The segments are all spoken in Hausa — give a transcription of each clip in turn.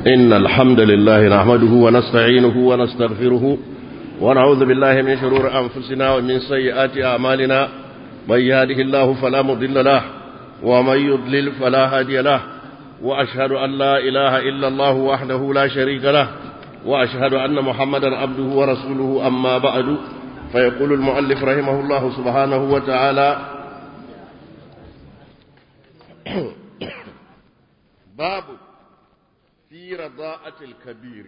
إن الحمد لله نحمده ونستعينه ونستغفره ونعوذ بالله من شرور أنفسنا ومن سيئات أعمالنا من يهده الله فلا مضل له ومن يضلل فلا هادي له وأشهد أن لا إله إلا الله وحده لا شريك له وأشهد أن محمدا عبده ورسوله أما بعد فيقول المؤلف رحمه الله سبحانه وتعالى باب في رضاءة الكبير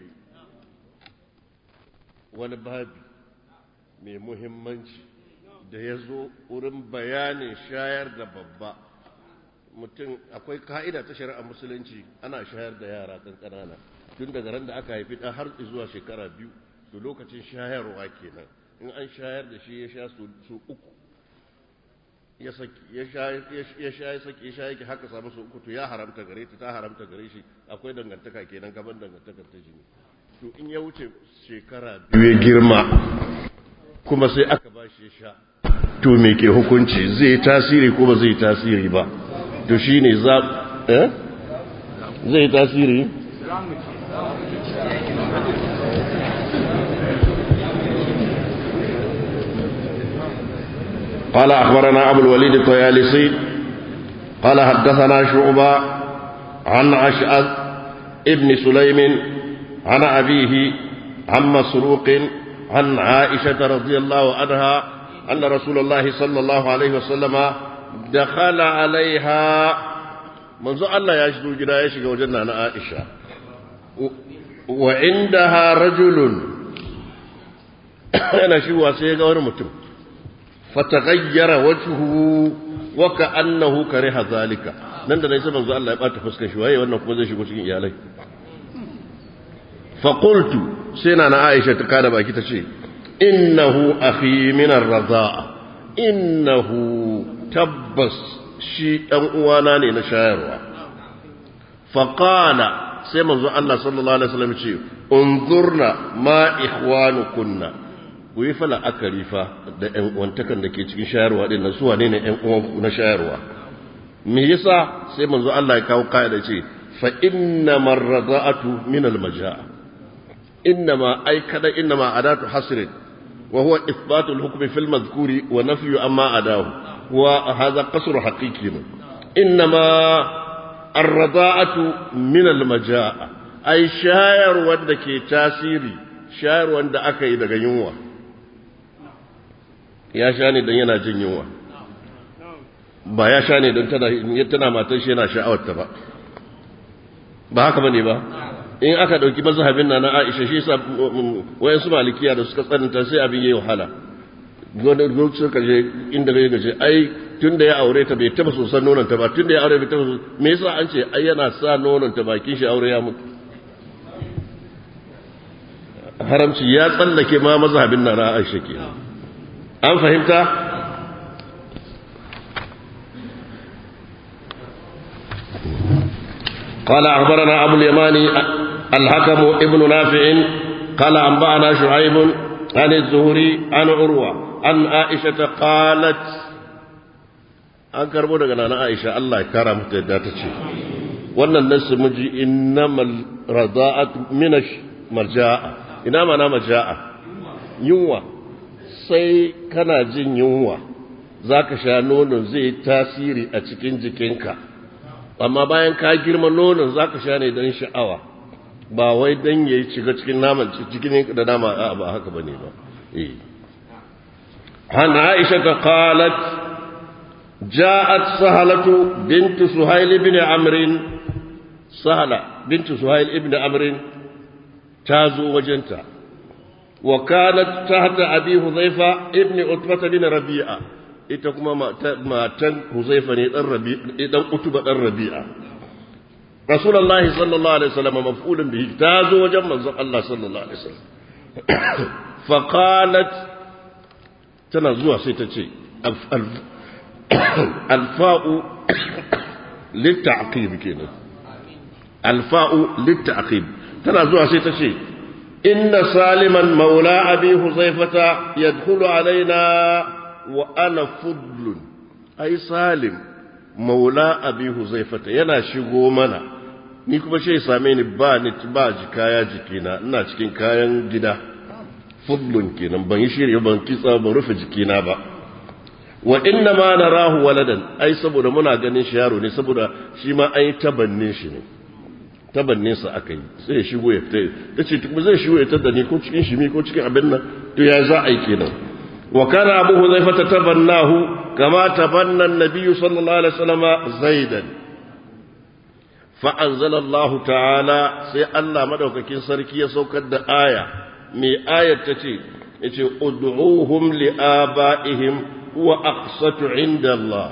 wani babi mai muhimmanci da ya zo wurin bayanin shayar da babba mutum akwai ka'ida ta shari'a musulunci ana shayar da yara kan ƙanana tun daga ran da aka haifi ɗan har zuwa shekara biyu to lokacin shayarwa kenan in an shayar da shi ya sha su uku ya saki ya sha ya sha ya saki ya sha yake haka samu su uku to ya haramta gare ta ta haramta gare shi akwai dangantaka kenan gaban dangantakar ta jini to in ya wuce shekara biyu ya girma kuma sai aka ba shi ya sha to me ke hukunci zai yi tasiri ko ba zai yi tasiri ba to shine za eh zai yi tasiri قال أخبرنا أبو الوليد الطيالسي قال حدثنا شعبة عن أشعث ابن سليم عن أبيه عن مسروق عن عائشة رضي الله عنها أن رسول الله صلى الله عليه وسلم دخل عليها منذ الله يشدو جدا يشغى وجدنا عن عائشة وعندها رجل أنا شو واسيقى ورمتم فتغير وجهه وكأنه كره ذلك nan da sai manzo Allah ya bata fuskar shi waye wannan kuma zai shigo cikin iyalai fa qultu sai na Aisha ta kada baki ta ce innahu akhi min ar-radha'a innahu tabbas shi dan uwana ne na shayarwa fa qala sai manzo Allah sallallahu alaihi wasallam ce unzurna ma ikhwanukunna ku yi fala akari fa da ƴan uwantakan da ke cikin shayarwa din nan su wane ne ƴan uwan na shayarwa me yasa sai manzo Allah ya kawo kaida ce fa inna marrada'atu min al-majaa inna ma ay kada inna ma adatu hasrin wa huwa ithbatu al-hukm fi al-madhkuri wa nafyu amma adahu wa hadha qasru haqiqi inna ma ar-rada'atu min al-majaa ay shayarwa da ke tasiri shayarwa da aka yi daga yunwa ya sha ne don yana jin yunwa ba ya sha ne don tana matan shi yana sha'awarta ba ba haka bane ba in aka dauki mazhabin na na Aisha shi yasa wayan su malikiya da suka tsananta sai abin yayi wahala gona gona suka je inda bai gaje ai tunda ya aure ta bai taba sosan nonon ta ba tunda ya aure bai taba me yasa an ce ai yana sa nonon ta bakin shi aure ya mutu haramci ya tsallake ma mazhabin na na Aisha kenan an fahimta قال أخبرنا أبو اليماني الحكم ابن نافع قال أنبأنا شعيب عن الزهري عن عروة عن عائشة قالت an karbo daga nana Aisha Allah ya kara mata yadda ta ce wannan nasu miji innamal rada'at minash marja'a ina mana marja'a yunwa sai kana jin yunwa za ka sha nonon zai tasiri a cikin jikinka amma bayan ka girma nonon za ka sha ne don sha'awa ba wai don ya yi shiga cikin naman cikin da nama a ba haka ba ne ba hana aisha ta qalat ja'at sahalatu bintu suhail ibn amrin sahala bintu suhail ibn amrin ta zo wajenta وكانت تحت أبي حذيفة ابن عتبة بن ربيعة ita kuma matan Huzaifa ne dan Rabi'a dan Utuba dan Rabi'a Rasulullahi sallallahu alaihi wasallam maf'ulun bihi ta zo wajen manzon Allah sallallahu alaihi wasallam fa qalat tana zuwa sai ta ce alfa'u litta'qib kenan alfa'u litta'qib tana zuwa sai ta ce إن سالما مولى أبي حذيفة يدخل علينا وأنا فضل أي سالم maula abi huzaifata yana shigo mana ni kuma shi same ni ba ni ba jikaya jikina ina cikin kayan gida fudlun kenan ban yi shirya ban kitsa ban rufe jikina ba wa inna ma narahu waladan ai saboda muna ganin shi yaro ne saboda shi ma ai tabannin shi ne tabannin sa aka yi sai ya shigo ya fita tace kuma zai shigo ya tada ni ko cikin shimi ko cikin abin nan to ya za a yi kenan wa kana abu huzaifa tabannahu kama tabanna an-nabiy sallallahu alaihi wasallam zaidan fa anzala Allah ta'ala sai Allah madaukakin sarki ya saukar da aya me ayat tace yace ud'uhum li abaihim huwa aqsatu 'inda Allah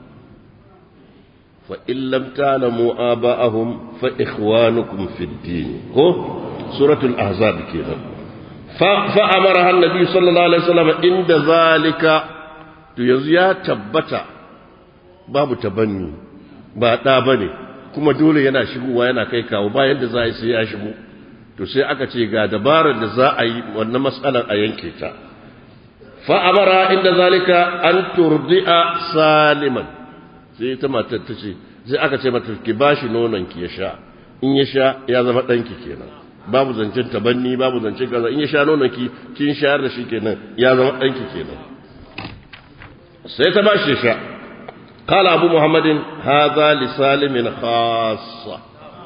fa in lam ta'lamu aba'ahum fa ikhwanukum fid din ko suratul ahzab kenan fa fa amara annabi sallallahu alaihi wasallam inda zalika to yanzu ya tabbata babu tabanni ba da bane kuma dole yana shigowa yana kai kawo bayan da za a yi sai ya shigo to sai aka ce ga dabarar da za a yi wannan matsalar a yanke ta fa'amara inda zalika an turdi'a saliman sai ta matar ta ce sai aka ce mata ki ba shi ki ya sha in ya sha ya zama ɗanki kenan babu zancen tabanni babu zancen kaza in ya sha nononki kin shayar da shi kenan ya zama ɗanki kenan sai ta ba shi sha قال أبو محمد هذا لسالم خاصة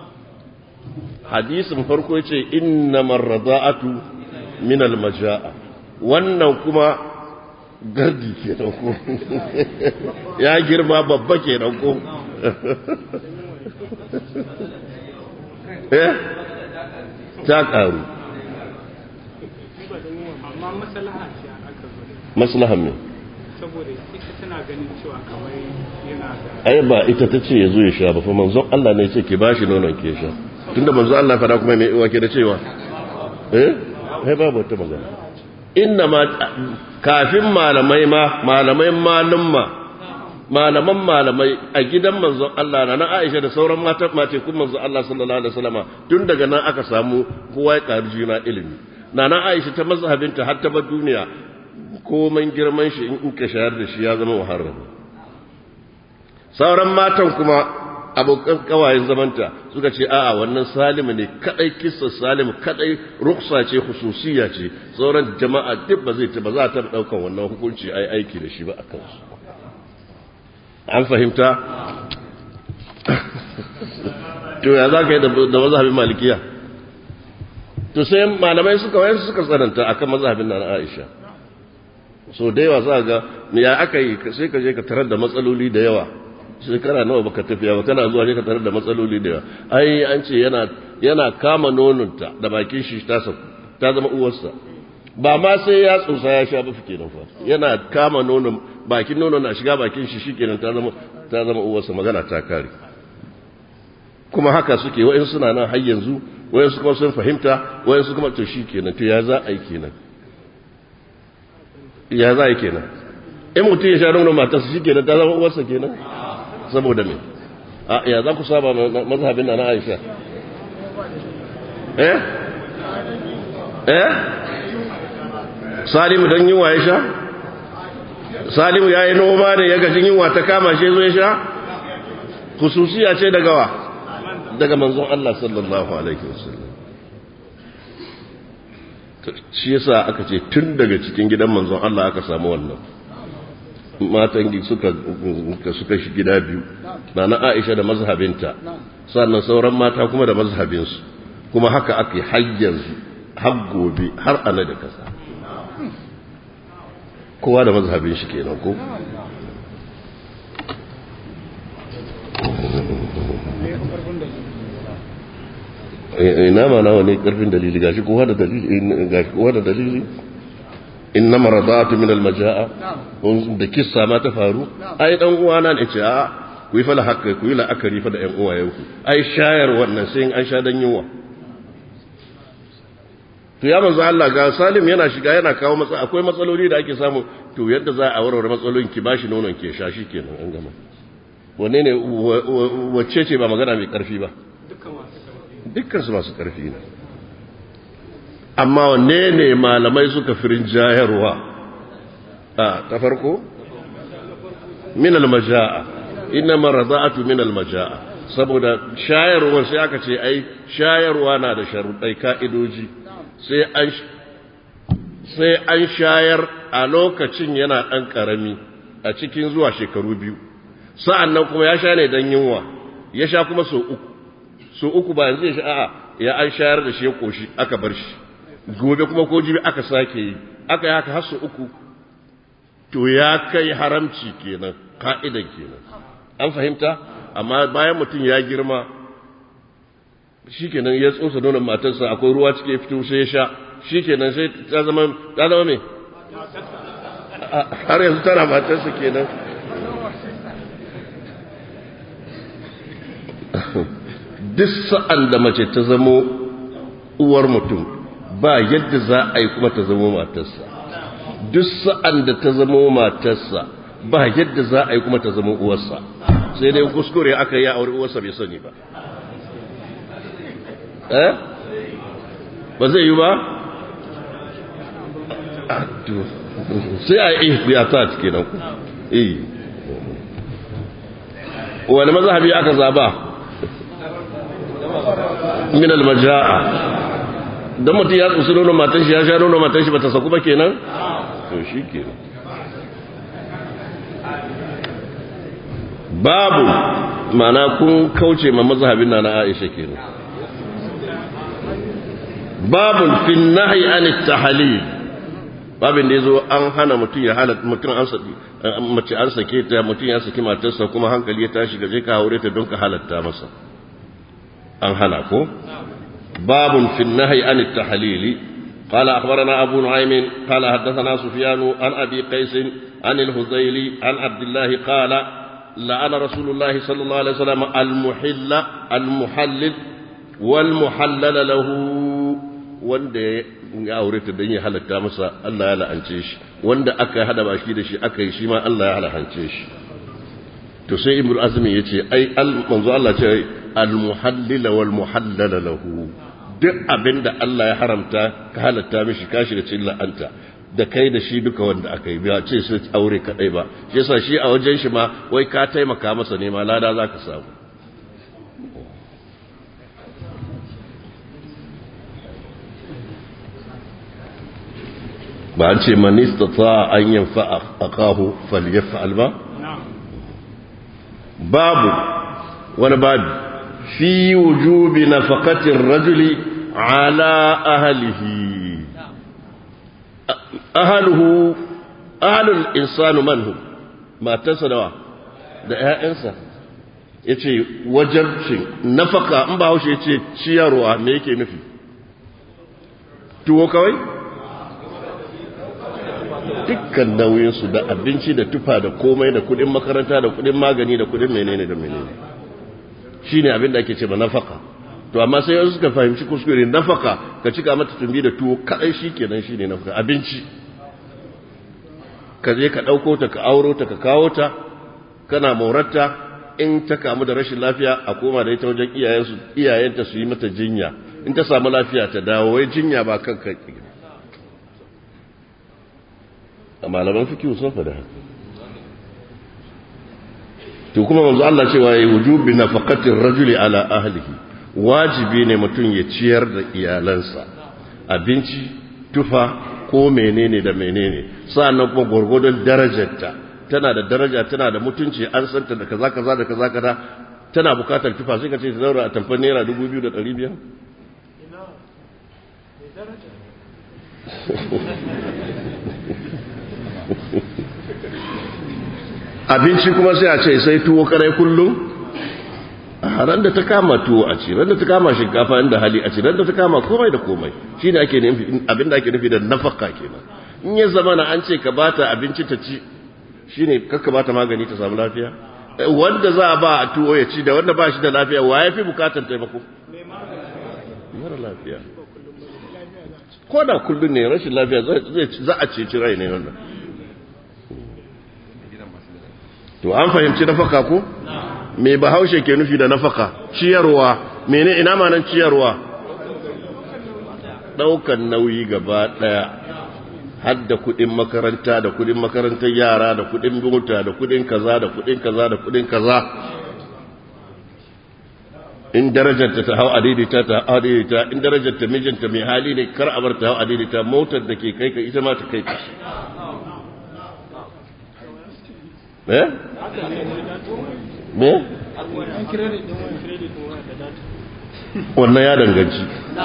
حديث فرقو يتي إنما الرضاعة من المجاء wannan kuma gardi ke ko ya girma babba ke ko eh ta karu amma maslaha ce aka zo maslahan me saboda ita tana ganin cewa kamar yana da ai ba ita ta ce ya zo ya sha ba fa manzon Allah ne ce ki bashi nonon ke sha tunda manzon Allah fara kuma mai uwa ke da cewa eh ai babu wata magana inna ma kafin malamai ma malamai malumma malaman malamai a gidan manzon Allah na na Aisha da sauran mata mace kun manzon Allah sallallahu alaihi wasallama tun daga nan aka samu kowa ya karu juna ilimi na na Aisha ta mazhabinta har ta bar duniya komai girman shi in ka shayar da shi ya zama muharram sauran matan kuma abokan kawayen zamanta suka ce a'a wannan salimu ne kadai kissa salimu kadai ruksa ce hususiya ce sauran jama'a duk ba zai ta ba za ta daukan wannan hukunci ai aiki da shi ba a kansu an fahimta to ya za ka yi da mazhabin malikiya to sai malamai suka wayan suka tsananta akan mazhabin nan Aisha so da yawa za ga ya aka yi sai ka je ka tarar da matsaloli da yawa shekara nawa baka tafiya ba kana zuwa ne ka tarar da matsaloli da yawa ai an ce yana yana kama nononta da bakin shi ta ta zama uwarsa ba ma sai ya tsusa ya sha ba fike nan fa yana kama nonon bakin nonon na shiga bakin shi shikenan ta zama ta zama uwarsa magana ta kare kuma haka suke wa'in suna nan har yanzu wa'in kuma sun fahimta wa'in su kuma to shikenan to ya za a yi kenan ya za a yi kenan in mutum ya sha nonon matarsa shikenan ta zama uwarsa kenan saboda me a ya za ku saba mazhabin na Aisha eh eh Salimu dan yunwa ya sha Salimu ya yi noma ne ya gajin yunwa ta kama shi zo ya sha khususiya ce daga wa daga manzon Allah sallallahu alaihi wasallam shi yasa aka ce tun daga cikin gidan manzon Allah aka samu wannan matan suka suka shi gida biyu na na Aisha da mazhabinta sannan sauran mata kuma da mazhabinsu kuma haka ake har yanzu har gobe har ana da kasa kowa da mazhabin shi kenan ko ina ma nawa ne karfin dalili gashi kowa da dalili gashi kowa da dalili innama radatu min almajaa da kissa ma ta faru ai dan uwana ne ce a ku yi fala hakka ku yi la'akari fa da ƴan uwayenku ai shayar wannan sai an sha dan yunwa to ya manzo Allah ga Salim yana shiga yana kawo matsa akwai matsaloli da ake samu to yadda za a warware matsalolin ki bashi nonon ke sha shi kenan an gama wanne ne wacce ce ba magana mai karfi ba dukkan su masu karfi ne amma wanne ne malamai suka firin jayarwa a ta farko min almaja'a inna marada'atu min almaja'a saboda shayarwa sai aka ce ai shayarwa na da sharuɗai ka'idoji sai an sai an shayar a lokacin yana ɗan ƙarami a cikin zuwa shekaru biyu sa'an nan kuma ya sha ne don yunwa ya sha kuma so uku so uku ba yanzu ya sha a'a ya an shayar da shi ya ƙoshi aka bar shi gobe kuma ko jibi aka sake yi aka yi haka har so uku to ya kai haramci kenan ka'idan kenan an fahimta amma bayan mutum ya girma shi kenan ya tsosa nonon matarsa akwai ruwa cike fito sai ya sha shi kenan sai ta zama ta zama me har yanzu tana matarsa kenan duk sa'an da mace ta zamo uwar mutum ba yadda za a yi kuma ta zamo matarsa duk sa'an da ta zamo matarsa ba yadda za a yi kuma ta zama uwarsa sai dai kuskure aka yi a aure uwarsa bai sani ba eh ba zai yi ba sai a yi biyata kenan eh wani mazhabi aka zaba min almaja'a dan mutum ya tsusi nono matan shi ya sha nono matan shi bata saku ba kenan to shi kenan babu mana kun kauce ma mazhabin na na Aisha kenan babun fi nahyi an at-tahlil babin da yazo an hana mutum ya halatta mutum an saki mace an sake ta mutum ya saki matarsa kuma hankali ya tashi gaje ka aure ta don ka halatta masa an hana ko babun fi nahyi an at-tahlil قال أخبرنا أبو نعيم قال حدثنا سفيان عن أبي قيس عن الهذيلي عن عبد الله قال لعن رسول الله صلى الله عليه وسلم المحل المحلل والمحلل له wanda ya aure ta don ya halatta masa Allah ya la'ance shi wanda aka hada baki da shi aka yi shi ma Allah ya halahance shi to sai ibnu azmi yace ai al manzo Allah ce al muhallil wal muhallal lahu duk abinda Allah ya haramta ka halatta mishi kashi da cin la'anta da kai da shi duka wanda aka yi ba ce sai aure kadai ba shi yasa shi a wajen shi ma wai ka taimaka masa ne ma lada zaka samu ba an ce man istata an yanfa akahu falyaf'al ba babu wani babu fi wujubi nafaqati ar-rajuli ala ahlihi ahaluhu ahalul insanu manhu matarsa dawa da ƴaƴansa yace wajabcin nafaka in ba haushe yace ciyarwa me yake nufi tuwo kawai dukkan nauyinsu da abinci da tufa da komai da kudin makaranta da kudin magani da kudin menene da menene shine abin da ake ce ba nafaka to amma sai yanzu suka fahimci kuskure nafaka ka cika mata tumbi da tuwo kadai shikenan shine nafaka abinci ka je ka dauko ta ka auro ta ka kawo ta kana morarta in ta kamu da rashin lafiya a koma da ita wajen iyayensu iyayenta su yi mata jinya in ta samu lafiya ta dawo wai jinya ba kanka a malaman fikihu sun faɗa haka to kuma manzo Allah cewa yayi wujubi nafaqatir rajuli ala ahlihi wajibi ne mutum ya ciyar da iyalansa abinci tufa ko menene da menene sa'annan kuma gurgurdon darajarta tana da daraja tana da mutunci an santa da kaza kaza da kaza kaza tana bukatar tufa sai ka ce ta zaura a tamfar naira 2500 abinci kuma sai a ce sai tuwo karai kullum a ran da ta kama tuwo a ci ran da ta kama shinkafa inda hali a ci ran da ta kama komai da komai shi ne ake nufi abin da ake nufi da nafaka kenan in ya zama na an ce ka bata abinci ta ci shi ne kakka bata magani ta samu lafiya wanda za a ba a tuwo ya ci da wanda ba shi da lafiya wa ya fi bukatar taimako mara lafiya ko da kullum ne rashin lafiya za a ceci rai ne wannan to an fahimci nafaka ko me bahaushe ke nufi da nafaka ciyarwa mene ina manan ciyarwa daukan nauyi gaba daya hadda kudin makaranta da kudin makarantar yara da kudin mota da kudin kaza da kudin kaza da kudin kaza in darajarta ta hau adidita ta hau adidita in darajarta mijinta mai hali ne kar a bar ta hau adidita motar da ke kai ka ita ma ta kai ka eh me wannan ya danganci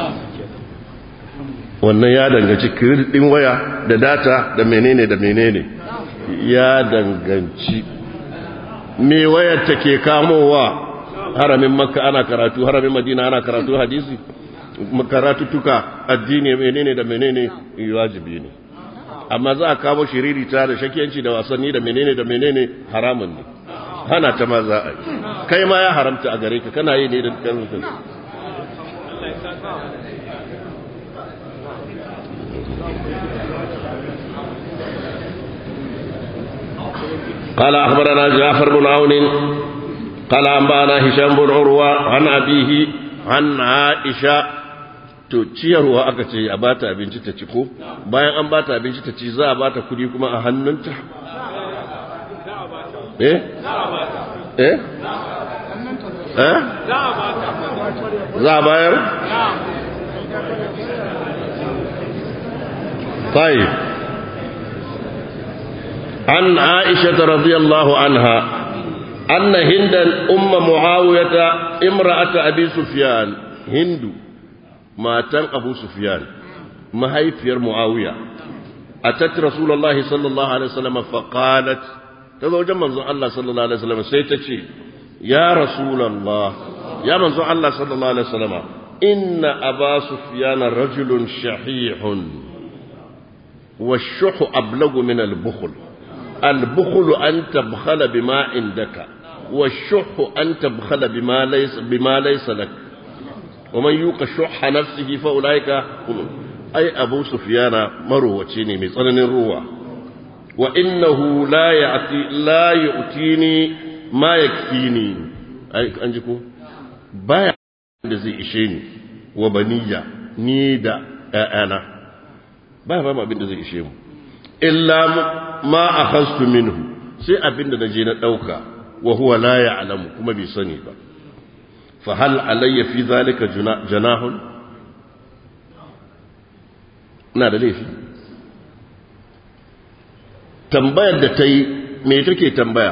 wannan ya danganci credit din waya da data da menene da menene ya danganci me wayar ta ke kamowa haramin makka ana karatu haramin madina ana karatu hadisi karatu tuka addini menene da menene wajibi ne amma za a kamo shiririta da shakiyanci da wasanni da menene da menene haramun ne hana ta ma za a yi kai ma ya haramta a gare ka kana yi ne da kanka قال أخبرنا جعفر بن عون قال أنبانا هشام بن عروة عن أبيه عن عائشة to ciyarwa aka ce a bata abinci ta ci ko bayan an bata abinci ta ci za a bata kudi kuma a hannunta eh eh eh za a bayar طيب عن عائشة رضي الله عنها أن هندا أم معاوية امرأة أبي سفيان هند ما تن أبو سفيان ما هي في معاوية أتت رسول الله صلى الله عليه وسلم فقالت تزوج من الله صلى الله عليه وسلم سيتشي يا رسول الله يا من الله صلى الله عليه وسلم إن أبا سفيان رجل شحيح والشح أبلغ من البخل البخل أن تبخل بما عندك والشح أن تبخل بما ليس, بما ليس لك ومن يوق شح نفسه فأولئك هم أي أبو سفيان مروتيني مثلا الروى وإنه لا يأتي لا يؤتيني ما يكفيني أي أنجكو بايع الذي إشيني وبنية نيدا أنا بايع ما abin da zai ishe mu illa ma akhadtu minhu sai abin da naje na dauka wa huwa la ya'lamu kuma bai sani ba fa hal alayya fi zalika janahun ina da laifi tambayar da ta yi me take tambaya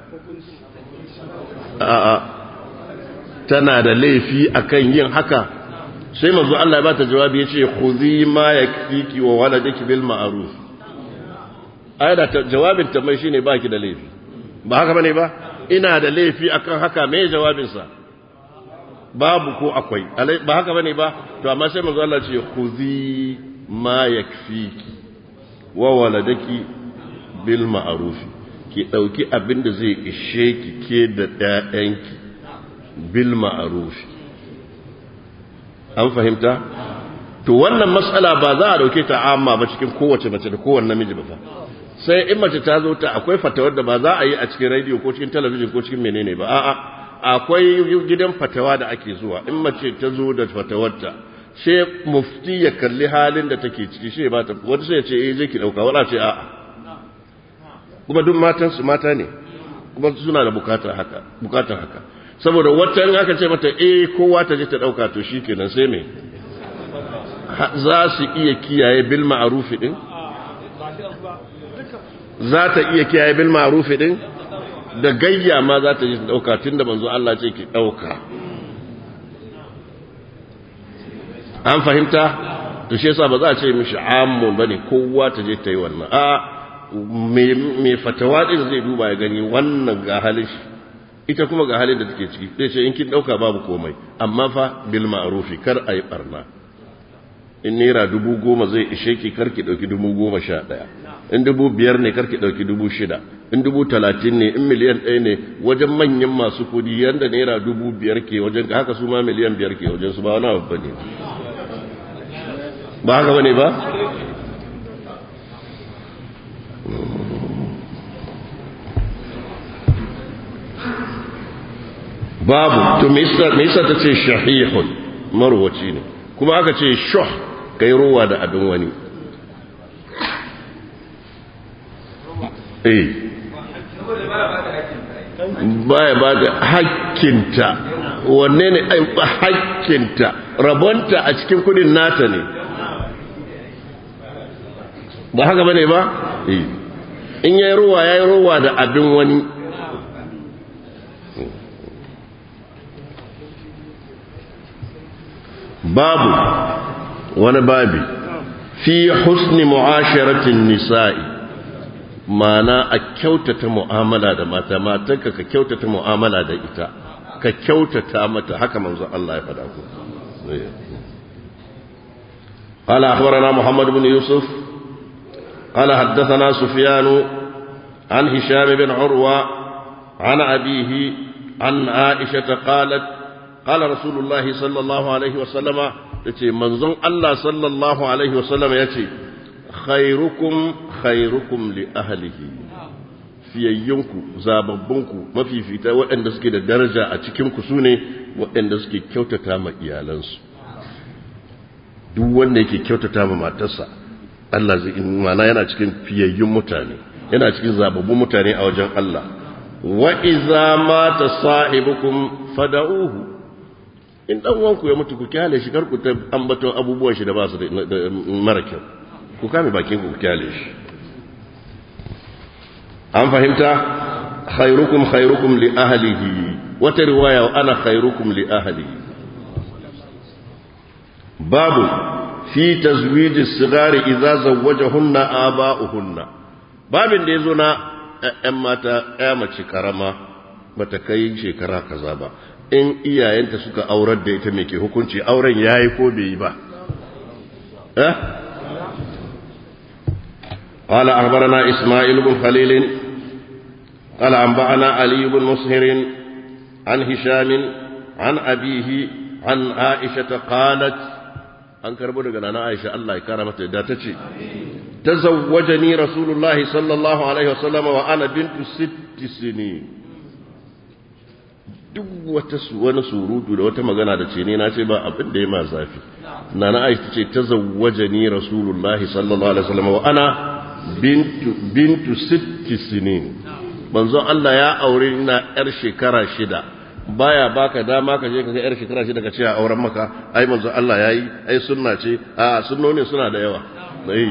a'a tana da laifi akan yin haka sai manzo Allah ya bata jawabi yace khudhi ma yakfiki wa waladaki bil ma'ruf ayda jawabin ta mai shine baki da laifi ba haka bane ba ina da laifi akan haka me jawabin sa babu ko akwai ba haka bane ba to amma sai manzo Allah ce khudhi ma yakfiki wa waladaki bil ma'ruf ki dauki abin da zai ishe ki ke da ɗayanki bil ma'ruf an fahimta to wannan matsala ba za a dauke ta amma ba cikin kowace mace da kowanne namiji ba fa sai in mace ta zo ta akwai fatawar da ba za a yi a cikin radio ko cikin talabijin ko cikin menene ba a'a akwai gidan fatawa da ake zuwa in mace ta zo da fatawarta sai mufti ya kalli halin da take ciki sai ba ta wata sai ya ce eh je ki dauka wala ce a'a kuma duk matan su mata ne kuma suna da bukatar haka bukatar haka saboda wata in aka ce mata eh kowa ta je ta dauka to shikenan sai me za su iya kiyaye bil ma'ruf din za ta iya kiyaye bil ma'ruf din da gayya ma za ta je ta dauka tunda manzo Allah ce ki dauka an fahimta to shi yasa ba za a ce mishi ammun bane kowa ta je ta yi wannan a me fatawa din zai duba ya gani wannan ga halin shi ita kuma ga halin da take ciki zai ce in kin dauka babu komai amma fa bil ma'rufi kar ayi barna in naira dubu goma zai ishe ki kar ki dauki dubu goma sha daya in dubu biyar ne kar ki dauki dubu shida in dubu talatin ne in miliyan ɗaya ne wajen manyan masu kudi yanda naira dubu biyar ke wajen haka su ma miliyan biyar ke wajen su ba wani abu bane ba haka bane ba babu to me yasa ta ce shahihun marwaci ne kuma aka ce shuh kai ruwa da abin wani eh baya ba da hakkinta wanne ne hakkinta rabonta a cikin kudin nata ne ba haka bane ba in yayi ruwa yayi ruwa da abin wani babu wani babi fi husni mu'asharatin nisa'i mana a kyautata mu'amala da mata matanka ka kyautata mu'amala da ita ka kyautata mata haka manzo Allah ya faɗa ku قال أخبرنا محمد بن يوسف قال حدثنا سفيان عن هشام بن عروة عن أبيه عن عائشة قالت قال رسول الله صلى الله عليه وسلم يتي منظم الله صلى الله عليه وسلم يتي خيركم خيركم لأهله fiyayyunku zababbunku mafifita waɗanda suke da daraja a cikinku su ne waɗanda suke kyautata ma iyalansu duk wanda yake kyautata ma matarsa Allah zai mana yana cikin fiyayyun mutane yana cikin zababbun mutane a wajen Allah wa iza mata sahibukum fada'uhu in dan wanku ya mutu ku kyale shi kar ku ta ambaton abubuwan shi da ba su da mara kyau ku kame bakin ku kyale shi an fahimta khairukum khairukum li ahlihi wata riwaya ana khairukum li ahlihi babu fi tazwij as-sigari idza zawwajahunna aba'uhunna babin da yazo na ƴan mata ƴa mace karama bata kai shekara kaza ba in iyayenta suka aurar da ita me ke hukunci auren yayi ko bai yi ba eh قال أخبرنا إسماعيل بن خليل قال أنبأنا علي بن مسهر عن هشام عن أبيه عن عائشة قالت an karbo daga nana Aisha Allah ya kara mata da ta ce tazawwajani rasulullahi sallallahu alaihi wasallam wa ana bintu sitti sini duk wata wani surutu da wata magana da ce ne na ce ba abin da ya ma zafi nana Aisha ce tazawwajani rasulullahi sallallahu alaihi wasallam wa ana bintu bintu sitti sinin manzo Allah ya aure ina yar shekara shida baya baka dama ka je ka ga yar shekara shida ka ce a auren maka ai manzo Allah yayi ai sunna ce a sunnoni suna da yawa ai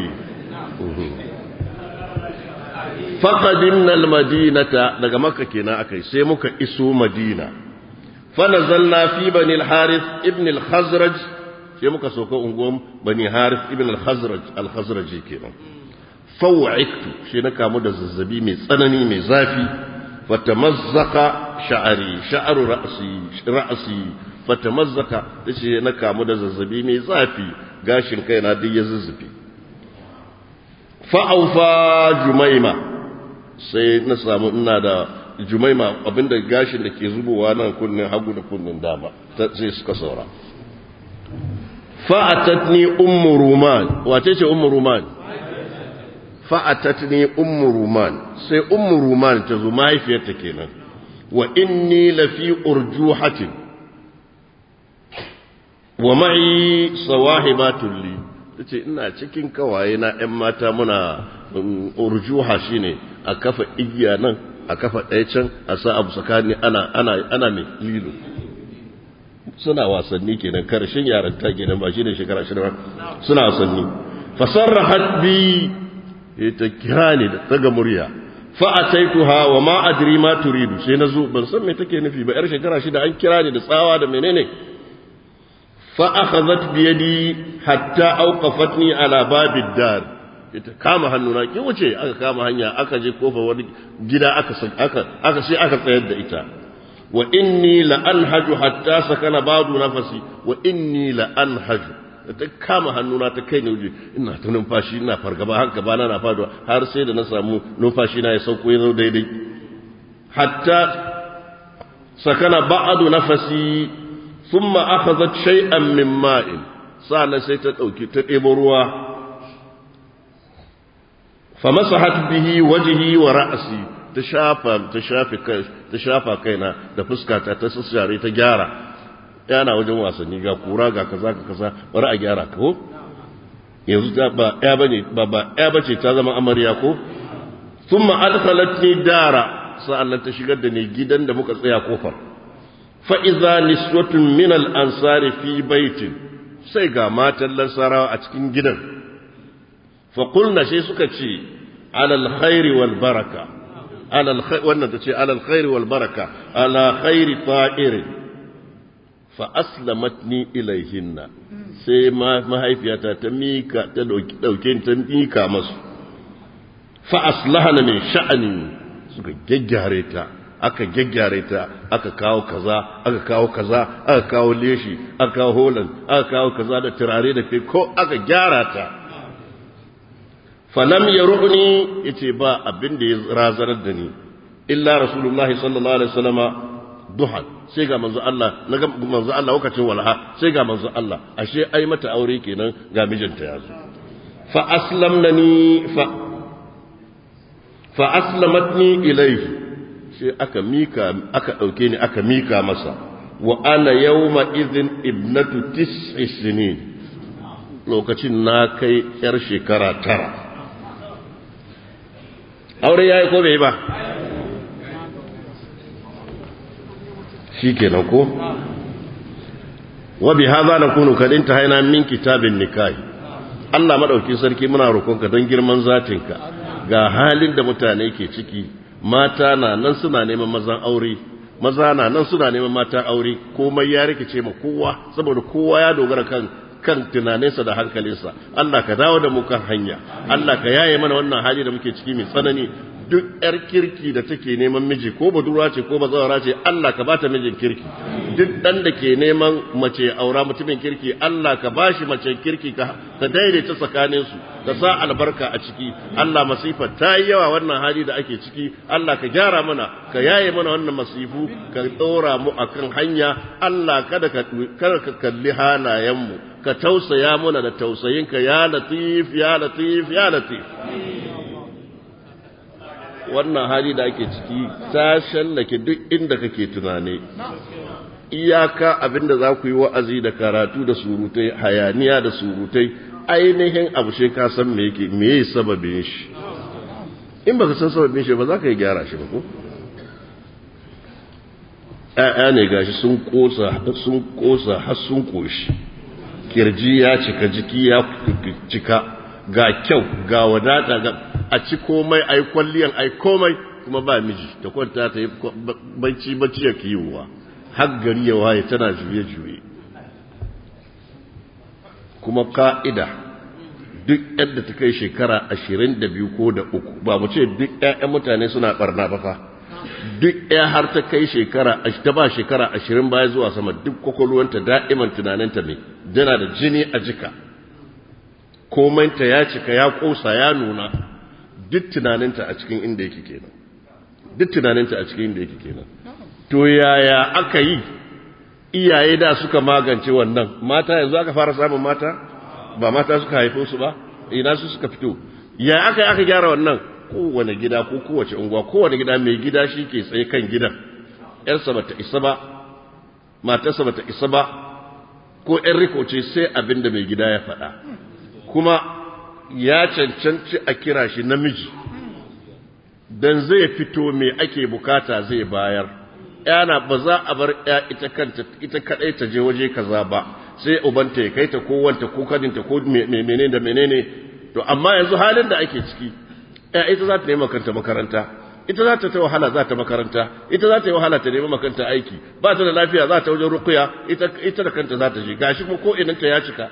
faqadimna almadinata daga makka kenan akai sai muka iso madina fa nazalna fi bani alharith ibn alkhazraj sai muka soka unguwan bani harith ibn alkhazraj alkhazraj kenan faw'iktu shi na kamu da zazzabi mai tsanani mai zafi fatamazzaka sha'ari sha'aru ra'si ra'si fatamazzaka tace na kamu da zazzabi mai zafi gashin kaina duk ya zuzzufi fa aufa jumaima sai na samu ina da jumaima abinda gashin da ke zubowa nan kunnin hagu da kunnin dama sai suka saura fa atatni ummu ruman wace ce ummu ruman fa'atatni ummu ruman sai ummu ruman ta zo mahaifiyarta kenan wa inni lafi urjuhatin wa ma'i sawahibatun li tace ina cikin kawaye na ƴan mata muna urjuha shine a kafa igiya nan a kafa ɗaya can a sa abu tsakani ana ana ana mai lilo suna wasanni kenan karshen yaranta kenan ba shine shekara shida ba suna wasanni fasarrahat bi ta kira ni da daga murya fa'ataituha wa ma adri ma turidu sai nazo ban san me take nufi ba yar shekara shida an kira ni da tsawa da menene fa akhadhat bi yadi hatta awqafatni ala babid dar ita kama hannuna ki wuce aka kama hanya aka je kofa wani gida aka aka aka sai aka tsayar da ita wa inni la anhaju hatta sakana badu nafasi wa inni la anhaju ta kama hannuna ta kai ne waje ina ta numfashi ina fargaba har gaba na faduwa har sai da na samu numfashi na ya sauko ya zo daidai hatta sakana ba'adu nafasi thumma akhadhat shay'an min ma'in sa'an sai ta dauki ta ɗebo ruwa famasahat bihi wajhi wa ra'si ta shafa ta shafe kai ta shafa kaina da fuskata ta sassare ta gyara yana wajen wasanni ga kura ga kaza ka kaza bari a gyara ko yanzu ta ba ya bane ba ba ya bace ta zama amarya ko thumma adkhalatni dara sa'annan ta shigar da ni gidan da muka tsaya kofar fa idza niswatun min al ansari fi baitin sai ga matan lansarawa a cikin gidan fa qulna sai suka ce ala al khairi wal baraka ala al wannan tace ala al khairi wal baraka ala khairi ta'irin fa aslamatni ilaihinna sai mahaifiyata ta mika ta dauke ta mika masu fa aslahana min sha'ani suka gyaggyare ta aka gyaggyare ta aka kawo kaza aka kawo kaza aka kawo leshi aka kawo holan aka kawo kaza da turare da kai ko aka gyara ta falam yaruni yace ba abin da ya razanar da ni illa rasulullahi sallallahu alaihi wasallama duhan sai ga manzo Allah na ga manzo Allah lokacin walha sai ga manzo Allah ashe ai mata aure kenan ga mijinta ya zo fa aslamnani fa fa aslamatni ilayhi sai aka mika aka dauke ni aka mika masa wa ana yawma idhin ibnatu tis'i sinin lokacin na kai yar shekara tara aure yayi ko bai ba shi kenan ko wa bi hadha nakunu kad intahayna min kitabin nikahi Allah madauki sarki muna roƙonka don girman zatinka ga halin da mutane ke ciki mata na nan suna neman mazan aure maza na nan suna neman mata aure komai ya rikice ma kowa saboda kowa ya dogara kan kan tunaninsa da hankalinsa Allah ka dawo da mu kan hanya Allah ka yaye mana wannan hali da muke ciki mai tsanani duk ‘yar kirki da take neman miji ko budurwa ce ko bazawara ce Allah ka bata mijin kirki duk ɗan da ke neman mace aura mutumin kirki Allah ka bashi mace kirki ka daidaita tsakaninsu ka sa albarka a ciki Allah masifa ta yi yawa wannan hali da ake ciki Allah ka gyara mana ka yaye mana wannan masifu ka ɗora mu akan hanya Allah kada ka kada ka kalli halayenmu ka tausaya mana da tausayinka ya latif ya latif ya latif wannan hali da ake ciki ta shallake duk inda kake tunani iyaka abinda za ku yi wa'azi da karatu da surutai hayaniya da surutai ainihin abu shi ka san me yake me yayi sababin shi in baka san sababin shi ba za ka yi gyara shi ba ko ƴaƴa ne gashi sun kosa sun kosa har sun koshi kirji ya cika jiki ya cika ga kyau ga wadata ga a ci komai a yi kwalliyan a yi komai kuma ba miji ta kwanta ta yi bacci bacci ya kiwowa har gari ya waye tana juye-juye kuma ka'ida duk yadda ta kai shekara ashirin da biyu ko da uku ba mu ce duk ‘ya'yan mutane suna barna ba fa duk ‘ya har ta kai shekara ta ba shekara ashirin baya zuwa sama duk kwakwalwanta da'iman tunaninta mai dana da jini a jika komanta ya cika ya kosa ya nuna duk tunaninta a cikin inda yake kenan duk tunaninta a cikin inda yake kenan to yaya aka yi iyaye da suka magance wannan mata yanzu aka fara samun mata ba mata suka haifo su ba ina su suka fito ya aka yi aka gyara wannan kowane gida ko kowace unguwa kowane gida mai gida shi ke tsaye kan gidan yarsa bata isa ba matarsa bata isa ba ko ‘yan riko ce sai abin da mai gida ya faɗa kuma ya cancanci a kira shi namiji don zai fito mai ake bukata zai bayar yana ba za a bar ya ita kanta ita kadai ta je waje kaza ba sai ubanta ya kai ta ko wanta ko kadinta ko menene da menene to amma yanzu halin da ake ciki ya ita za ta nemi kanta makaranta ita za ta ta wahala za ta makaranta ita za ta yi wahala ta nemi makanta aiki ba ta da lafiya za ta wajen rukuya ita ita da kanta za ta je gashi kuma ko inanta ya cika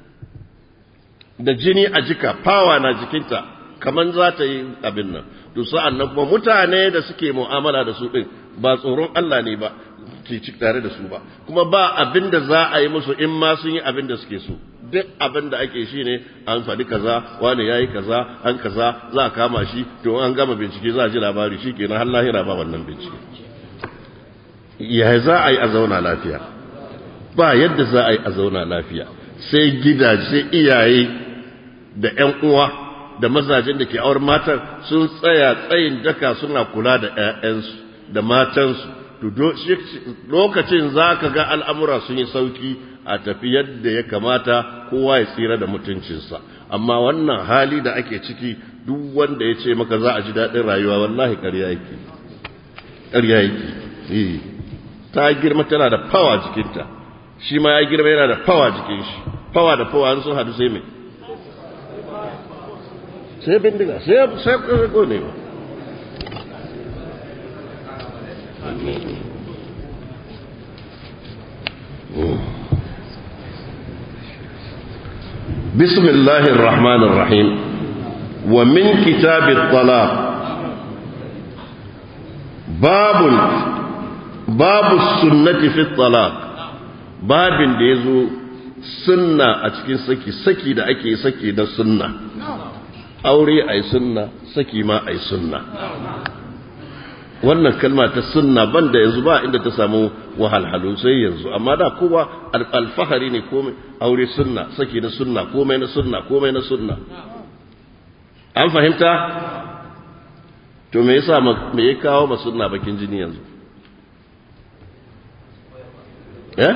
da jini a jika fawa na jikinta kaman za ta yi abin nan to sa'an nan kuma mutane da suke mu'amala da su din ba tsoron Allah ne ba ke ci tare da su ba kuma ba abin da za a yi musu in ma sun yi abin da suke so duk abin da ake shi ne an faɗi kaza wani ya yi kaza an kaza za a kama shi to an gama bincike za a ji labari shi kenan har lahira ba wannan bincike ya za a yi a zauna lafiya ba yadda za a yi a zauna lafiya sai gidaje sai iyaye da ƴan uwa da mazajen da ke aure matan sun tsaya tsayin daka suna kula da ƴaƴansu da matansu to lokacin za ka ga al'amura sun yi sauki a tafi yadda ya kamata kowa ya tsira da mutuncinsa amma wannan hali da ake ciki duk wanda ya ce maka za a ji daɗin rayuwa wallahi ƙarya yake ƙarya yake ta girma tana da fawa jikinta shi ma ya girma yana da fawa jikin shi fawa da fawa sun hadu sai mai sai bindiga sai sai ko ne ba بسم الله الرحمن الرحيم ومن كتاب الطلاق باب باب السنة في الطلاق باب ديزو سنة أتكين سكي سكي دا أكي سكي دا سنة أوري أي سنة سكي ما أي سنة wannan kalma ta sunna banda yanzu ba inda ta samu wahalhalu sai yanzu amma da kowa alfahari ne komai aure sunna saki na sunna komai na sunna komai na sunna an fahimta to me yasa me ya kawo ma sunna bakin jini yanzu eh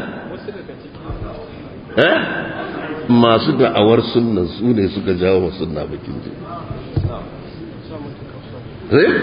eh masu da'awar sunnan su ne suka jawo ma sunna bakin jini eh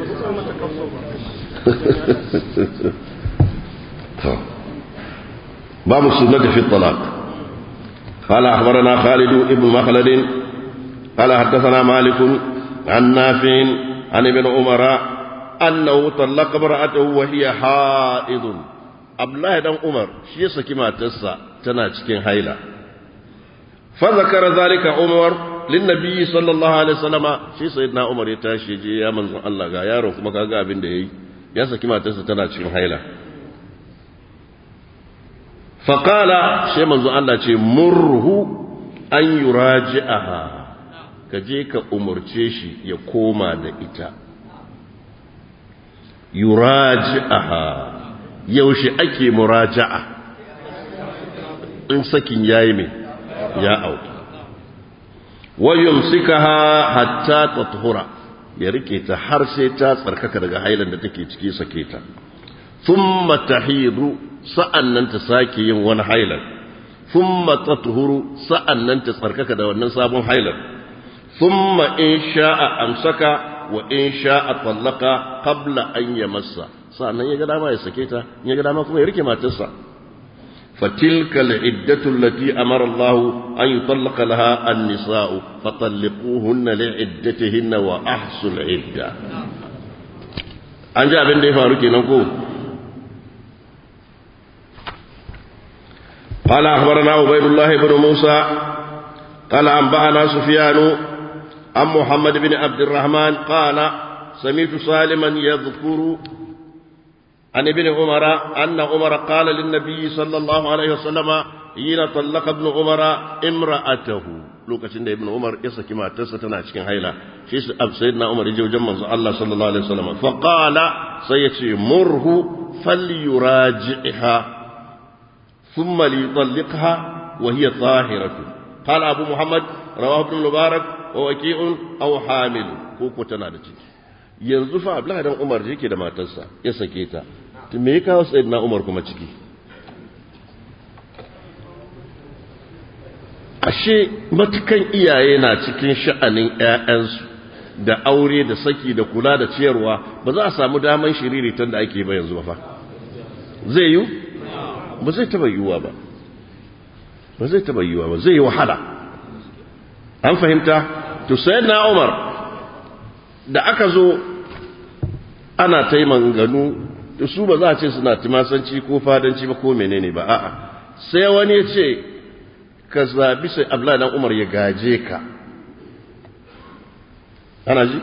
باب السنة في الطلاق قال أخبرنا خالد بن مخلد قال حدثنا مالك عن نافع عن ابن عمر أنه طلق امرأته وهي حائض الله دان عمر شي سكي ما تسا تنا cikin haila فذكر ذلك عمر للنبي صلى الله عليه وسلم shi sayyidina Umar ya tashi je ya manzon Allah ga yaro kuma kaga abin da yayi ya saki matarsa tana cikin haila faƙala shi manzo Allah ce murhu an yuraji'aha ka je ka umarce shi ya koma da ita yuraji'aha yaushe ake muraja'a in sakin yayi mai ya auki wa yumsikaha hatta tathura ya rike ta har sai ta tsarkaka daga hailan da take ciki sake ta thumma tahidu sa'annan ta sake yin wani hailan thumma tatuhuru sa'annan ta tsarkaka da wannan sabon hailan thumma in sha'a amsaka wa in sha'a tallaka qabla an yamassa sa'annan ya ga dama ya sake ta ya ga dama kuma ya rike matarsa فتلك العدة التي أمر الله أن يطلق لها النساء فطلقوهن لعدتهن وأحسوا العدة أنجا بن دي فاروكي نقول قال أخبرنا عبيد الله بن موسى قال أنبأنا سفيان عن محمد بن عبد الرحمن قال سمعت سالما يذكر عن ابن عمر أن عمر قال للنبي صلى الله عليه وسلم حين طلق ابن عمر امرأته lokacin da ibn umar ya saki matarsa tana cikin haila shi su ab sayyidina umar ya je wajen manzo Allah sallallahu alaihi wasallam fa qala sai yace murhu falyuraji'ha thumma liyutalliqha wa hiya tahiratu qala abu muhammad rawahu ibn mubarak wa waqi'un aw hamil ko ko tana da ciki yanzu fa abdullahi dan umar yake da matarsa ya sake ta to me ya kawo sayyidina umar kuma ciki ashe matukan iyaye na cikin sha'anin ƴaƴansu da aure da saki da kula da ciyarwa ba za a samu daman shiriritan da ake ba yanzu ba fa zai yi ba zai taba yiwuwa ba ba zai taba yiwuwa ba zai yi wahala an fahimta to sayyidina umar da aka zo ana ta yi manganu da su ba za a ce suna timasanci ko fadanci ba ko menene ba a'a sai wani ya ce ka zabi sai abla dan umar ya gaje ka ana ji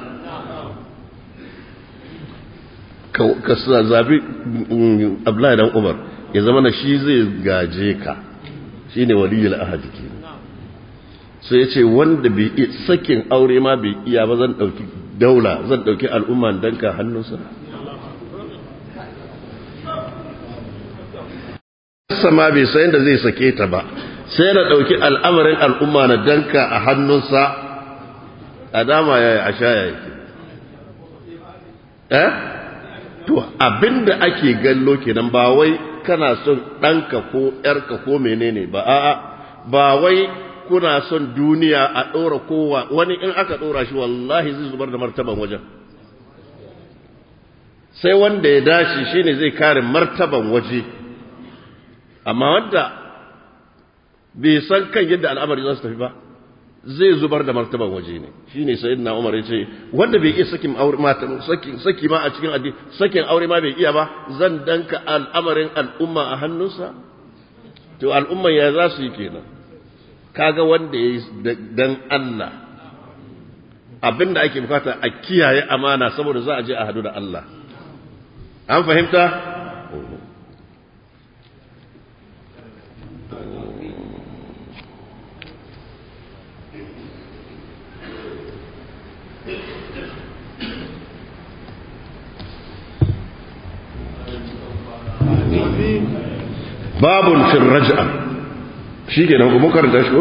ka zabi abla dan umar ya zama na shi zai gaje ka shi ne waliyul ahadi ke sai ya ce wanda bai sakin aure ma bai iya ba zan ɗauki daula zan ɗauki al'umma danka hannunsa sama bai sayan da zai sake ta ba sai na ɗauki al'amarin al'umma na danka a hannunsa a dama ya yi a sha ya yake eh to abinda ake gallo kenan ba wai kana son ɗanka ko ‘yarka ko menene ba a'a ba wai kuna son duniya a ɗora kowa wani in aka ɗora shi wallahi zai zubar da martaban wajen sai wanda ya dace shine zai kare martaban waje amma wanda bai san kan yadda al'amari za su tafi ba zai zubar da martaban waje ne shine sayyidina Umar ya ce wanda bai iya sakin aure mata sakin saki ma a cikin addini sakin aure ma bai iya ba zan danka al'amarin al'umma a hannunsa to al'umma ya za su yi kenan kaga wanda ya yi dan Allah abinda ake bukata a kiyaye amana saboda za a je a hadu da Allah an fahimta babun fil raj'a shi ke nan kuma karanta shi ko?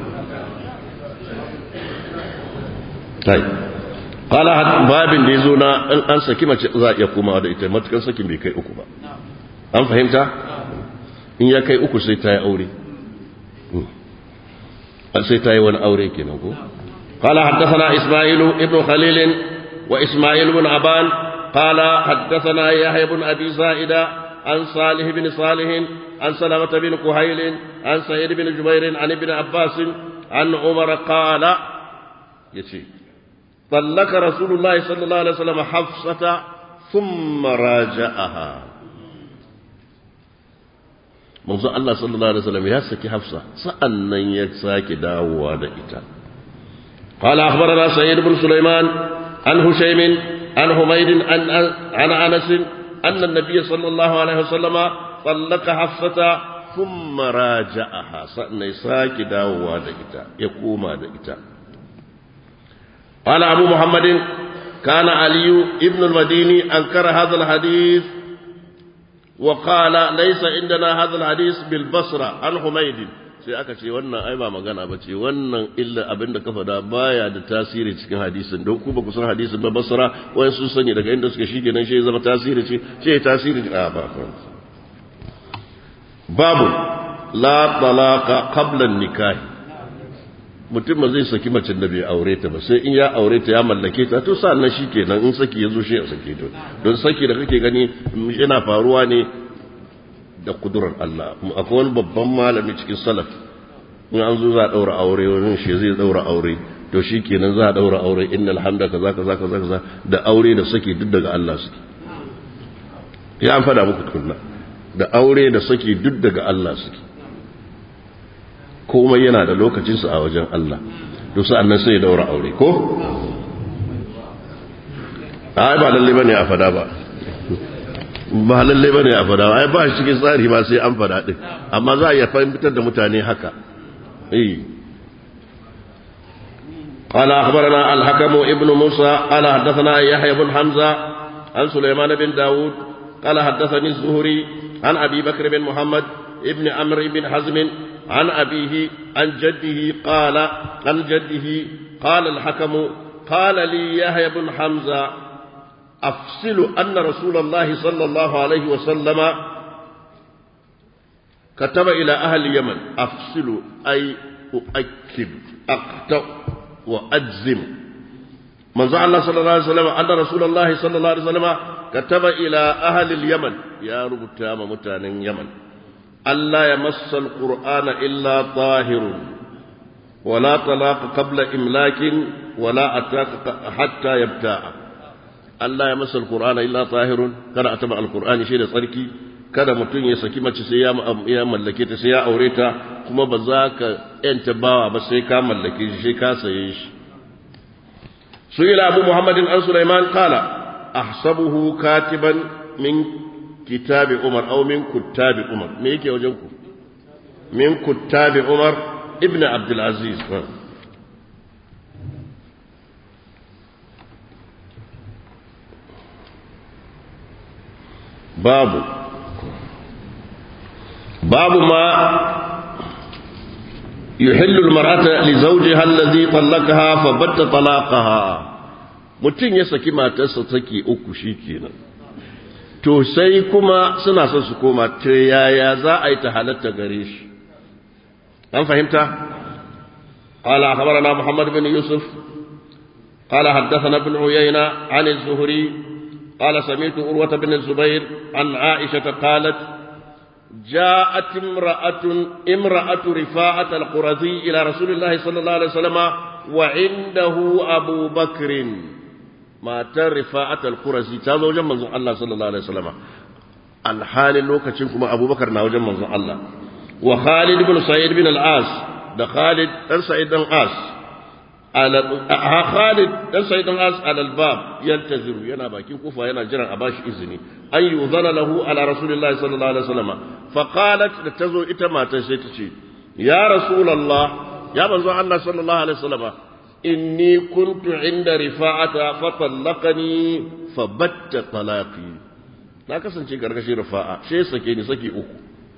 tai kala babin da ya zo na an saki mace za a iya komawa da ita matukan sakin bai kai uku ba an fahimta in ya kai uku sai ta yi aure sai ta yi wani aure kenan ko قال حدثنا إسماعيل ابن خليل وإسماعيل بن عبان قال حدثنا يحيى بن أبي زائدة عن صالح بن صالح عن سلمة بن كهيل عن سعيد بن جبير عن ابن عباس عن عمر قال يشي طلق رسول الله صلى الله عليه وسلم حفصة ثم راجعها manzo Allah sallallahu alaihi wasallam ya saki Hafsa sa'annan ya sake dawowa da ita قال أخبرنا سعيد بن سليمان عن هشيم عن حميد عن عن أنس أن النبي صلى الله عليه وسلم طلق حفصة ثم راجعها سنساك داووا دئتا يقوم دئتا قال أبو محمد كان علي ابن المديني أنكر هذا الحديث وقال ليس عندنا هذا الحديث بالبصرة عن حميد sai aka ce wannan ai ba magana ba ce wannan illa abin da ka faɗa baya da tasiri cikin hadisin don ku ba ku san hadisin ba basra wani sun sani daga inda suka shige nan shi zama tasiri ce ce tasiri a ba babu la talaqa qabla nikahi mutum ba zai saki macen da bai aure ta ba sai in ya aure ta ya mallake ta to sa'an nan shikenan in saki ya zo shi ya sake ta don saki da kake gani yana faruwa ne da kudurar Allah akwai wani babban malami cikin salaf in an zo za a daura aure wani shi zai daura aure to shi kenan za a daura aure innal hamda kaza kaza kaza kaza da aure da saki duk daga Allah suke ya an fada muku tukunna da aure da saki duk daga Allah suke komai yana da lokacinsa a wajen Allah to sa'an nan sai ya daura aure ko ai ba lalle bane a fada ba ba lalle bane a fada ai ba shi cikin tsari ba sai an fada din amma za a iya fahimtar da mutane haka eh قال أخبرنا الحكم ابن موسى قال حدثنا يحيى بن حمزة عن سليمان بن داود قال حدثني الزهري عن أبي بكر بن محمد ابن عمرو بن حزم عن أبيه عن جده قال عن جده قال الحكم قال لي يحيى بن حمزة أفصل أن رسول الله صلى الله عليه وسلم كتب إلى أهل اليمن أفصل أي أؤكد أقطع وأجزم من زعل الله صلى الله عليه وسلم أن رسول الله صلى الله عليه وسلم كتب إلى أهل اليمن يا رب تام متان يمن ألا يمس القرآن إلا طاهر ولا طلاق قبل إملاك ولا أتاك حتى يبتاع ألا يمس القرآن إلا طاهر كان أتبع القرآن شيء صركي kada mutum ya saki mace sai ya mallake ta sai ya aure ta kuma ba za ka yanta bawa ba sai ka mallake shi sai ka saye shi su ila abu muhammadin an sulaiman kala ahsabuhu katiban min kitabi umar aw min kuttabi umar me yake wajen ku min kuttabi umar ibn abdul aziz babu باب ما يحل المرأة لزوجها الذي طلقها فبت طلاقها mutum ya saki matarsa saki uku shi kenan to sai kuma suna son su koma ta yaya za a yi ta halatta gare shi an fahimta قال أخبرنا محمد بن يوسف قال حدثنا ابن عيينة عن الزهري قال سمعت أروة بن الزبير عن عائشة قالت جاءت امرأة امرأة رفاعة القرظي إلى رسول الله صلى الله عليه وسلم وعنده أبو بكر ما رفاعة القرظي تازو جمع الله صلى الله عليه وسلم الحال لوكتشنكم أبو بكر ناو جمع الله وخالد بن سعيد بن العاص ده خالد بن سعيد بن العاص على خالد dan sai dan as alal bab yantaziru yana bakin kufa yana jiran a bashi izini an yuzana lahu ala rasulillahi sallallahu alaihi wasallam fa qalat da tazo ita matar sai tace ya rasulullah ya manzo Allah sallallahu alaihi wasallam inni kuntu inda rifa'ata fa tallaqani fa batta talaqi na kasance gargashin rifa'a sai sake ni saki uku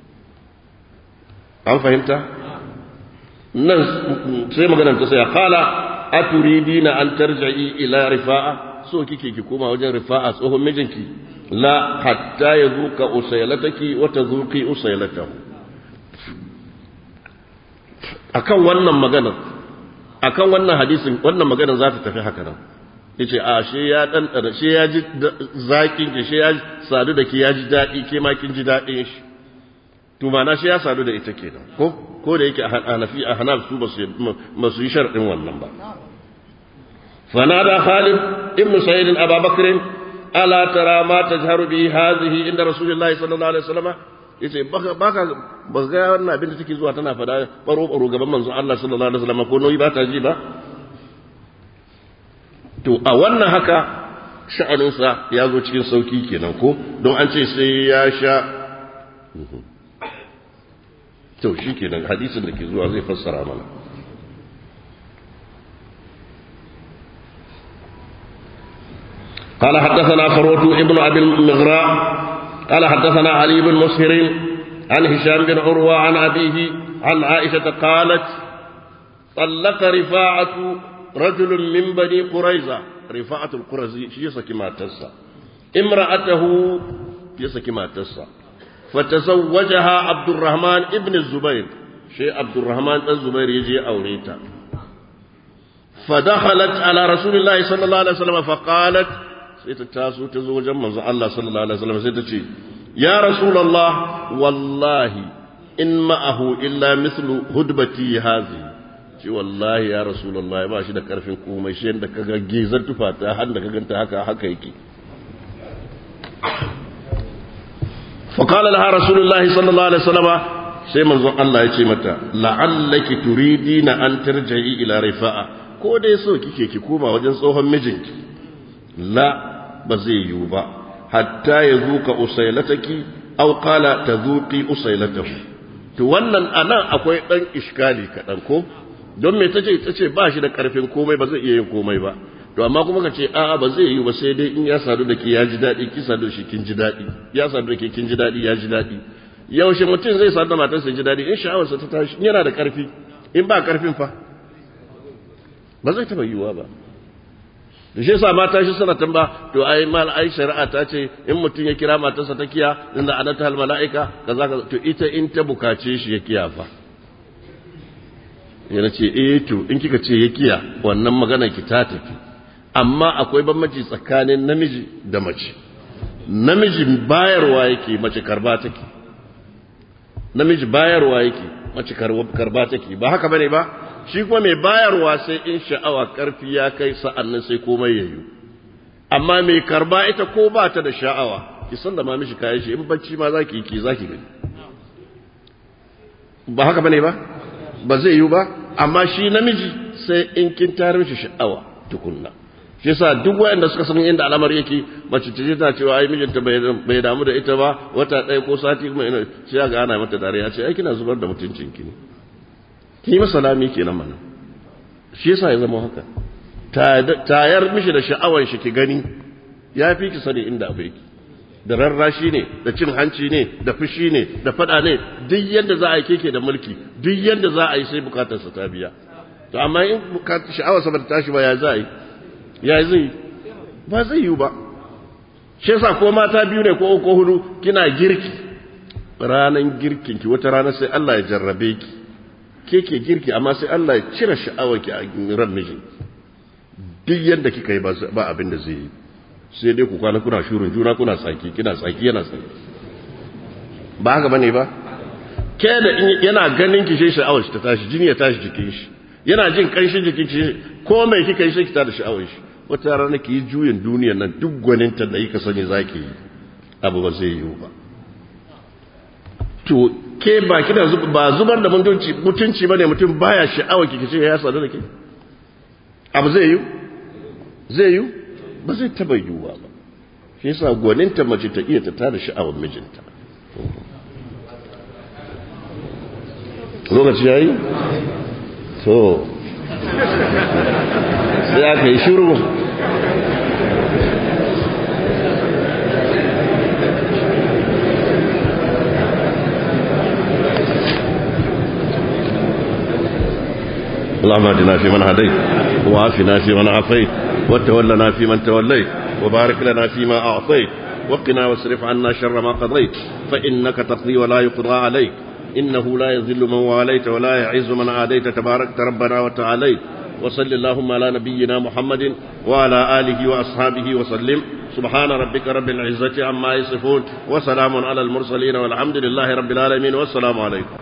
an fahimta nan sai maganar ta saya kala a turidina an tarja'i ila rifa'a so kike ki koma wajen rifa'a tsohon mijinki la hatta ya zuka usailataki wa tazuqi usailatahu akan wannan maganar akan wannan hadisin wannan maganar za ta tafi haka nan yace a she ya dan she ya ji zakin ki she ya sadu da ki ya ji dadi ke ma kin ji dadin shi to mana shi ya sadu da ita kenan ko ko da yake hanafi a hanaf su ba su yi sharɗin wannan ba fanada khalid ibn sa'id aba bakr ala tara ma tajharu bi hadhihi inda rasulullahi sallallahu alaihi wasallam yace baka baka ba ga wannan abin da take zuwa tana fada baro baro gaban manzon Allah sallallahu alaihi wasallam ko noyi ba ta ji ba to a wannan haka sha'aninsa ya zo cikin sauki kenan ko don an ce sai ya sha to shi kenan hadisin da ke zuwa zai fassara mana قال حدثنا فروة ابن أبي المغراء قال حدثنا علي بن مسهر عن هشام بن عروة عن أبيه عن عائشة قالت طلق رفاعة رجل من بني قريظة رفاعة القرزي يسكي ما تسا امرأته يسكي ما تسا فتزوجها عبد الرحمن ابن الزبير شيء عبد الرحمن الزبير يجي أوليتا فدخلت على رسول الله صلى الله عليه وسلم فقالت سيتتاسو تزوج من الله صلى الله عليه وسلم سيتتي يا رسول الله والله إن معه إلا مثل هدبتي هذه ce wallahi ya rasulullahi ba shi da karfin komai shi yadda kaga gezar tufata har da ka ganta haka haka yake فقال لها رسول الله صلى الله عليه وسلم sai manzon Allah ya ce mata la'allaki turidina an tarja'i ila rifa'a ko dai so kike ki koma wajen tsohon mijinki la ba zai yiwu ba hatta ya zuka usailataki aw qala tazuqi usailatahu to wannan anan akwai dan iskali kadan ko don me tace tace ba shi da karfin komai ba zai iya yin komai ba to amma kuma ka ce a'a ba zai yi ba sai dai in ya sadu da ke ya ji daɗi ki sadu da shi kin ji daɗi ya sadu da ke kin ji daɗi ya ji daɗi yaushe mutum zai sadu da matarsa ji daɗi in sha'awarsa ta tashi yana da ƙarfi in ba ƙarfin fa ba zai taɓa yiwuwa ba da shi yasa mata shi suna tamba to ai mal ai shari'a ta ce in mutum ya kira matarsa ta kiya inda anata hal mala'ika kaza kaza to ita in ta bukace shi ya kiya fa yana ce eh to in kika ce ya kiya wannan magana ki ta tafi amma akwai bambanci tsakanin namiji da mace namiji bayarwa yake mace karba take namiji bayarwa yake mace karba take ba haka bane ba shi kuma mai bayarwa sai in sha'awa karfi ya kai sa'annan sai komai yayi amma mai karba ita ko ba ta da sha'awa ki san da ma mishi kayan shi in bacci ma zaki yi ki zaki gani ba haka bane ba ba zai yi ba amma shi namiji sai in kin tare mishi sha'awa tukunna shi yasa duk waɗanda suka san inda al'amar yake mace ta je ta cewa ai mijinta bai damu da ita ba wata ɗaya ko sati kuma ina sai ga ana mata dariya ce ai kina zubar da mutuncin ki ne ki masa lami kenan mana shi yasa ya zama haka tayar mishi da sha'awar shi ki gani ya fi ki sani inda abu yake da rarrashi ne da cin hanci ne da fushi ne da fada ne duk yadda za a yi keke da mulki duk yadda za a yi sai bukatarsa ta biya to amma in sha'awarsa ba ta tashi ba ya za a yi ya zai ba zai yi ba shi yasa ko mata biyu ne ko ko hudu kina girki ranan girkin ki wata rana sai Allah ya jarrabe ki ke ke girki amma sai Allah ya cire sha'awar ki a ran miji duk yadda kika yi ba abin da zai yi sai dai ku kwana kuna shurin juna kuna tsaki kina tsaki yana tsaki ba haka bane ba ke da yana ganin ki shi sha'awar shi ta tashi jini ya tashi jikin shi yana jin kanshin jikin shi ko mai kika yi sai ki tada sha'awar shi wata rana ki yi juyin duniyar nan duk gwaninta da kika sani zaki yi abu ba zai yiwu ba to ke ba kina ba zubar da mutunci mutunci bane mutum baya sha'awar ki kice ya sadu da ke abu zai yiwu zai yiwu ba zai taba yiwuwa ba shi yasa gwaninta mace ta iya ta tada sha'awar mijinta lokaci yayi to sai aka yi shiru اللهم اهدنا فيمن هديت وعافنا فيمن عافيت وتولنا فيمن توليت وبارك لنا فيما أعطيت وقنا واصرف عنا شر ما قضيت فإنك تقضي ولا يقضى عليك إنه لا يذل من واليت ولا يعز من عاديت تباركت ربنا وتعاليت وصل اللهم على نبينا محمد وعلى آله وأصحابه وسلم سبحان ربك رب العزة عما يصفون وسلام على المرسلين والحمد لله رب العالمين والسلام عليكم